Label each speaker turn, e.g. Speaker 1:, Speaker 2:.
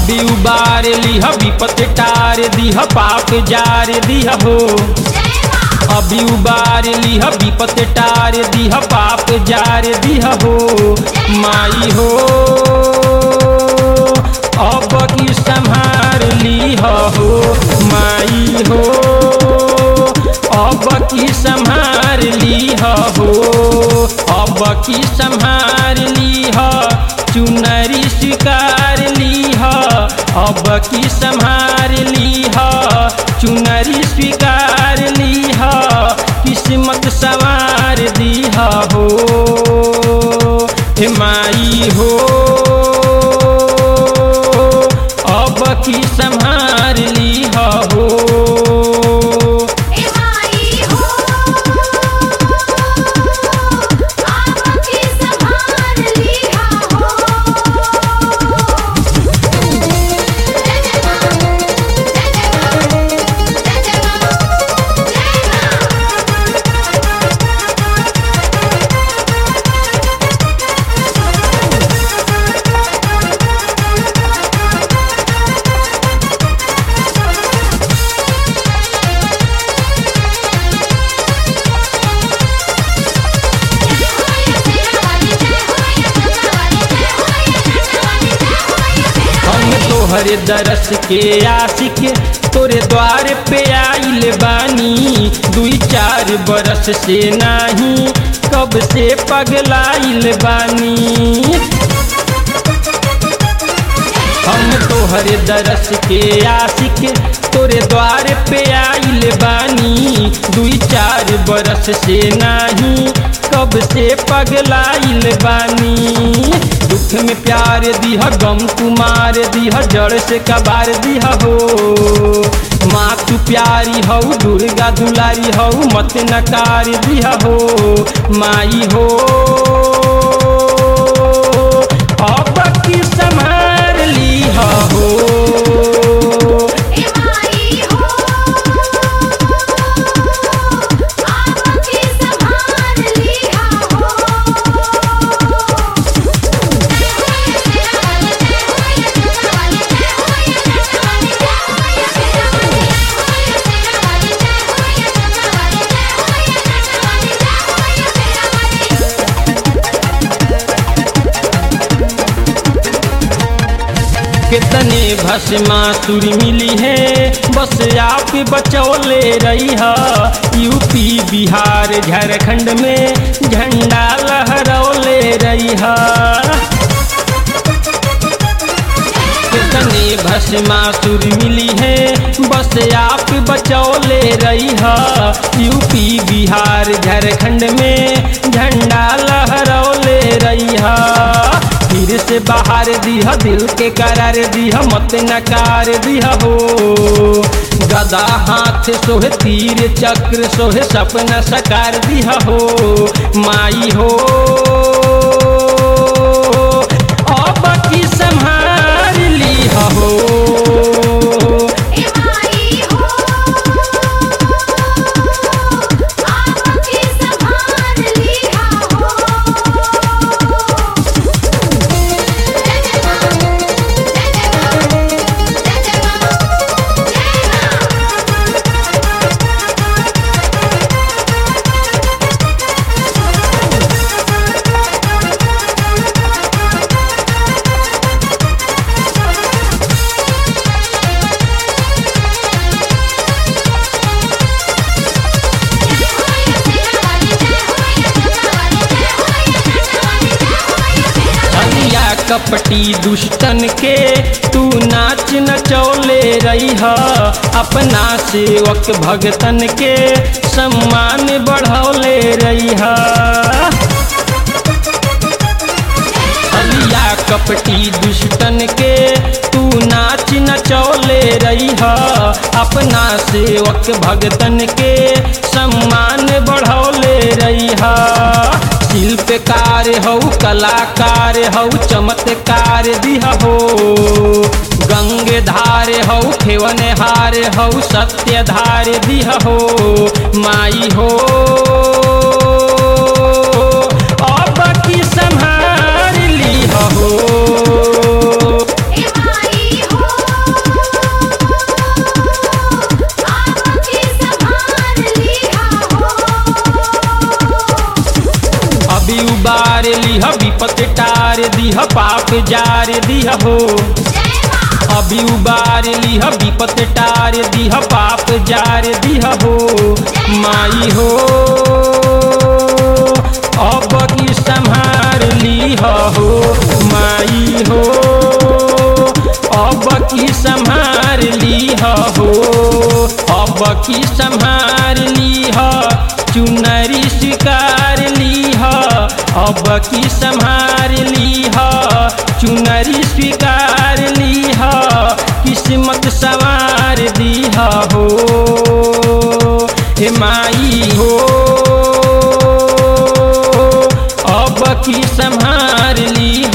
Speaker 1: अभी उबार लिह विपत टार दिह पाप जार दिह हो अभी उबार लिह विपत टार दिह पाप जार दिह हो माई हो अब की संहार लिह हो माई हो अब की संहार लिह हो अब की संहार लिह चुनरी स्वीकार लिह अब की संहार लिह चुनरी स्वीकार लिह किस्मत सवार दिह हो हे माई हो अब की संहार लिह हो हम तोहरे दरस के आशिक तोरे द्वार पे आइल बानी दुई चार बरस से नाही कब से पगलाइल बानी हम तोहरे दरस के आशिक तोरे द्वार पे आइल बानी दुई चार बरस से नाही कब से पगलाइल बानी दुख में प्यार दिह गम तुम्हार दिह जड़ से कबार दिह हो माँ तू प्यारी हऊ दुर्गा दुलारी हऊ मत नकार दिह हो माई हो अब की संभार लिह हो कितने भस्मासुर मिली है बस आप बचौले रही है यूपी बिहार झारखंड में झंडा लहरौले रही है कितने भस्मासुर मिली है बस आप बचौले रही है यूपी बिहार झारखंड में झंडा लहरौले रही है फिर से बाहर दिह दिल के करार दिह मत नकार दिह हो गदा हाथ सोहे तीर चक्र सोहे सपना सकार दिह हो माई हो अब की संहार लिह हो हलिया कपटी दुष्टन के तू नाच नचौले रही है अपना सेवक भगतन के सम्मान बढ़ौले रही है हलिया कपटी दुष्टन के तू नाच नचौले रही है अपना सेवक भगतन के सम्मान बढ़ौले रही है शिल्पकार हऊ कलाकार हऊ चमत्कार दिह हो गंगे धार हऊ खेवन हार हऊ सत्य धार दिह हो माई हो अब की संहार लिह हो
Speaker 2: ए माई हो
Speaker 1: लिह विपत टार दिह पाप जार दिह हो अभी उबार लिह विपत टार दिह पाप जार दिह हो माई हो अब की संहार लिह हो माई हो अब की संहार लिह हो अब की संहार लिह चुनरी स्वीकार लिह अब की संहार लिह चुनरी स्वीकार लिह किस्मत सवार दिह हो हे माई हो अब की संहार लिह